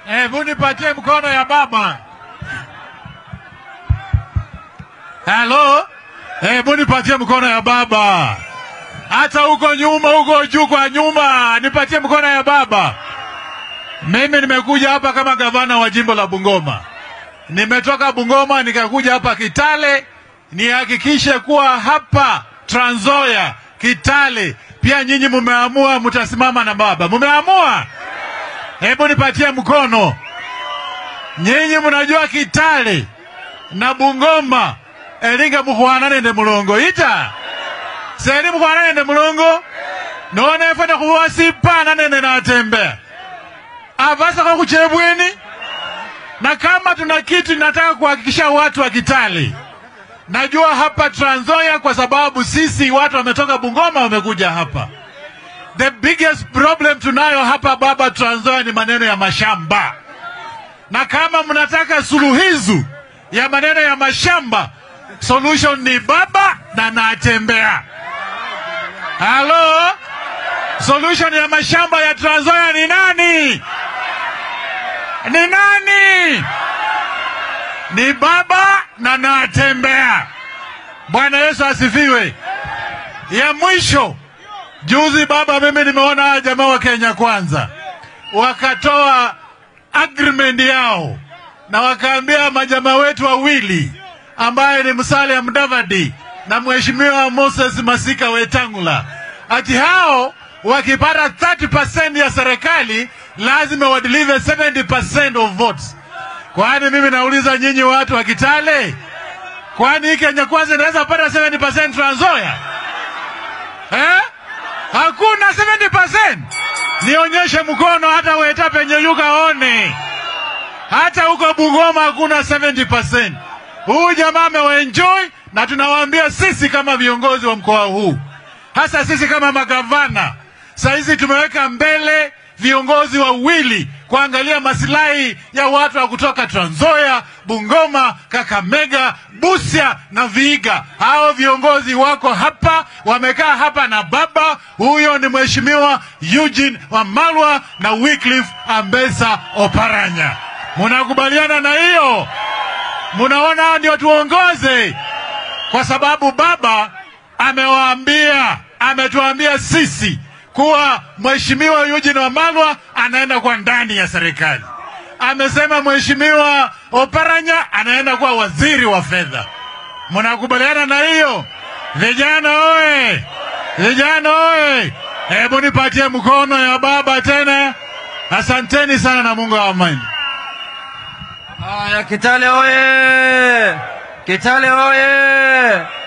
Hebu nipatie mkono ya baba. Halo, hebu nipatie mkono ya baba. Hata huko nyuma, huko juu kwa nyuma, nipatie mkono ya baba. Mimi nimekuja hapa kama gavana wa jimbo la Bungoma. Nimetoka Bungoma nikakuja hapa Kitale nihakikishe kuwa hapa Trans Nzoia, Kitale pia nyinyi mumeamua mtasimama na baba. Mumeamua? Hebu nipatie mkono. Nyinyi mnajua Kitale na Bungoma elinga mukhwana nende mulongo ita seli mukhwana nende mulongo none efana khuwa sipana nende natembea avasakho khuchebweni na kama tuna kitu nataka kuhakikisha watu wa Kitale najua hapa Trans Nzoia kwa sababu sisi watu wametoka Bungoma wamekuja hapa the biggest problem tunayo hapa baba Trans Nzoia ni maneno ya mashamba na kama mnataka suluhizu ya maneno ya mashamba solution ni baba na natembea halo solution ya mashamba ya Trans Nzoia ni nani ni nani ni baba na natembea bwana yesu asifiwe ya mwisho juzi baba mimi nimeona hawa jamaa wa kenya kwanza wakatoa agreement yao na wakaambia majamaa wetu wawili ambaye ni Musalia Mudavadi na mheshimiwa Moses Masika Wetangula ati hao wakipata 30% ya serikali lazima wadeliver 70% of votes. Kwani mimi nauliza nyinyi watu wa Kitale, kwani hii Kenya kwanza inaweza pata 70% Trans Nzoia eh? Hakuna 70%. Nionyeshe mkono hata weta penye yuka one. Hata huko Bungoma hakuna 70%. Huyu jamaa amewaenjoy na tunawaambia sisi kama viongozi wa mkoa huu, hasa sisi kama magavana, saizi tumeweka mbele viongozi wawili kuangalia masilahi ya watu wa kutoka Trans Nzoia, Bungoma, Kakamega, Busia na Vihiga. Hao viongozi wako hapa, wamekaa hapa na baba huyo ni mheshimiwa Eugene Wamalwa na Wycliffe Ambesa Oparanya. Munakubaliana na hiyo? Munaona hao ndio tuongoze, kwa sababu baba amewaambia, ametuambia sisi kuwa mheshimiwa Eugene Wamalwa anaenda kwa ndani ya serikali. Amesema mheshimiwa Oparanya anaenda kuwa waziri wa fedha. Mnakubaliana na hiyo? Vijana oye! Vijana oye! Hebu nipatie mkono ya baba tena. Asanteni sana na Mungu awabariki. Haya, Kitale oye! Kitale oye!